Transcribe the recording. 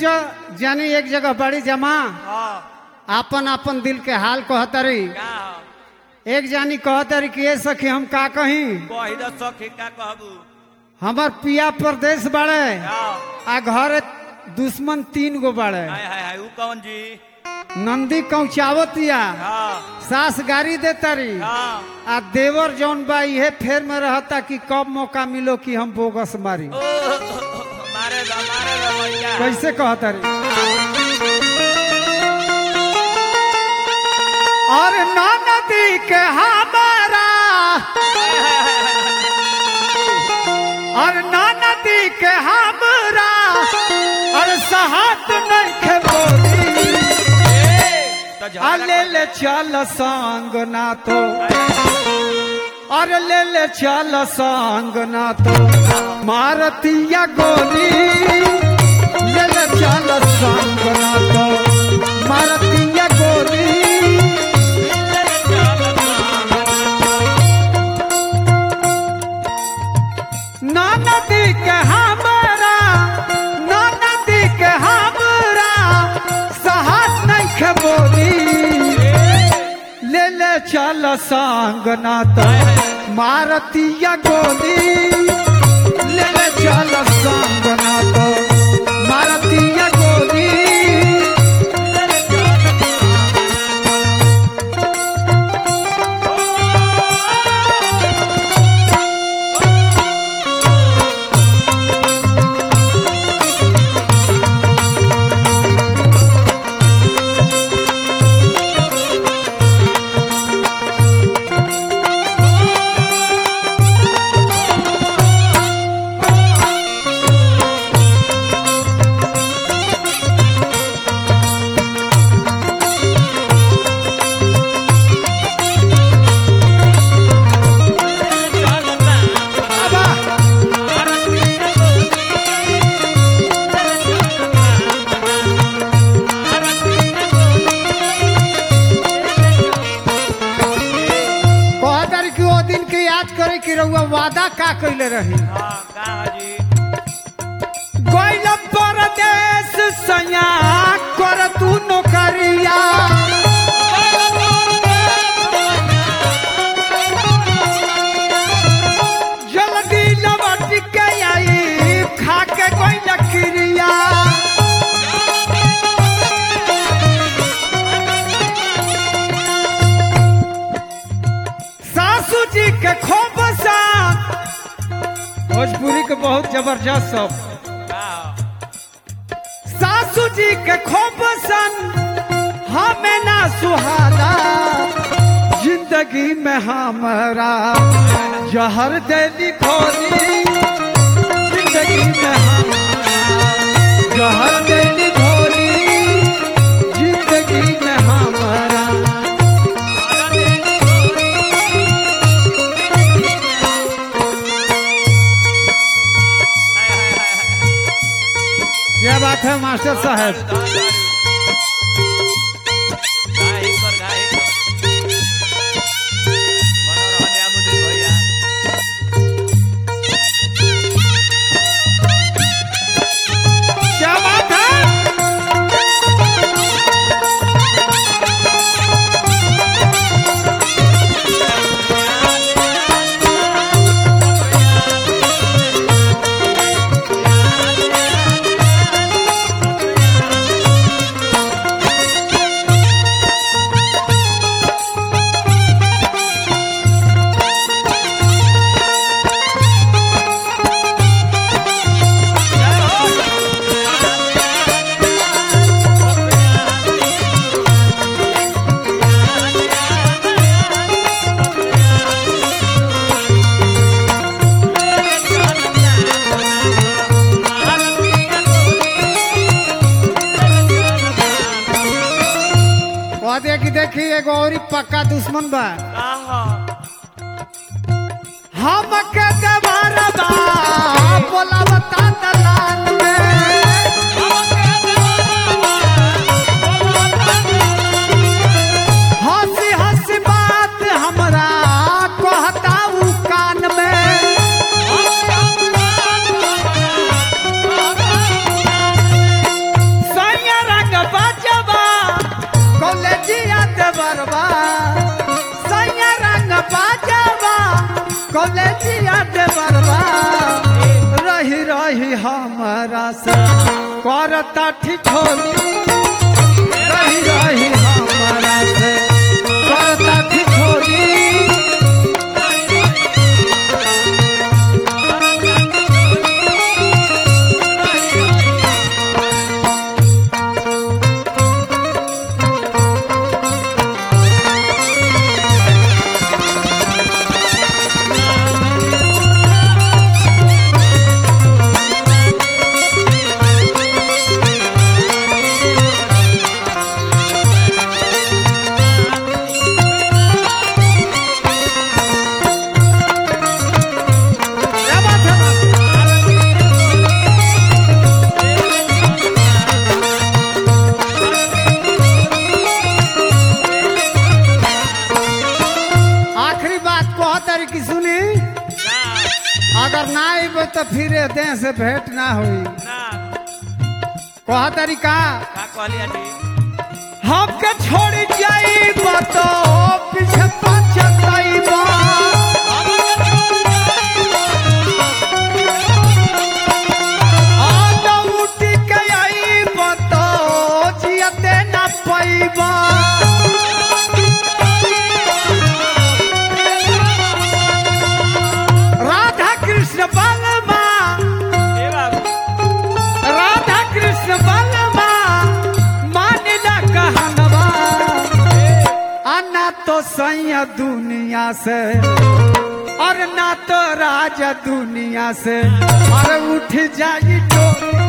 जो जानी एक जगह बड़ी जमा हाँ आपन आपन दिल के हाल कहतरी का एक जानी कहतरी कि ये सखी हम का कही कही दो सखी का कहबू हमार पिया प्रदेश बाड़े हाँ आ घर दुश्मन तीन गो बाड़े हाय हाय हाय ऊ कौन जी नंदी कौचावतिया हाँ सास गाड़ी देतारी हाँ आ देवर जौन बा इहे फेर में रहता कि कब मौका मिलो कि हम बोगस मारी ओ मारे दो मारे दो भैया कैसे कहतारी और नदी के हमारा और नदी के हमरा और सहात नहीं खे बोली तो झगड़ा आ ले ले चल संग ना तो और ले ले चल संग ना तो मारतिया गोली ले ले चल संग ना तो मारतिया गोली ना नदी के हमरा ना नदी के हमरा साहस नहीं खे बोली ले ले चल संग ना तो मारतिया गोली ले ले चल संग ना तो मारतिया गोली बाबा कहतर कि वो दिन के याद करे कि रउआ वादा का कैले रही हाँ का जी गइल परदेश सया कर तू नौकरिया जल्दी लौट के आई खा के गइल क्रिया सासू जी के खूब सा भोजपुरी के बहुत जबरदस्त सब का सासू जी के खूब सन हमें ना सुहाना जिंदगी में हमारा जहर देली खोली जिंदगी में हमारा जहर देली खोली जिंदगी में हमारा हाय हाय हाय हाय क्या बात है मास्टर साहब गाही कर गाही कर बनो रहने अमुदुल भैया क्या बात है कहते कि देखी एगो और पक्का दुश्मन बा हम के देवारा बा बोलावता दलाल में हंसी हंसी बात हमरा कहता उ कान में से करता ठिठोली रही रही हमारा से करता ठिठोली क्या बात है बात? आखिरी बात कह तारी की सुनी अगर ना आइब तो फिर देह से भेंट ना हुई कह तारी का का कहली आजी हमके छोड़ जाई तो पीछे पछताई उठ के आई तो जियते ना पैबा राधा कृष्ण बलमा ए बाबू राधा कृष्ण बलमा मानिला कहनवा अन्ना तो सैया दुनिया से और ना तो राजा दुनिया से और उठ जाई डोरी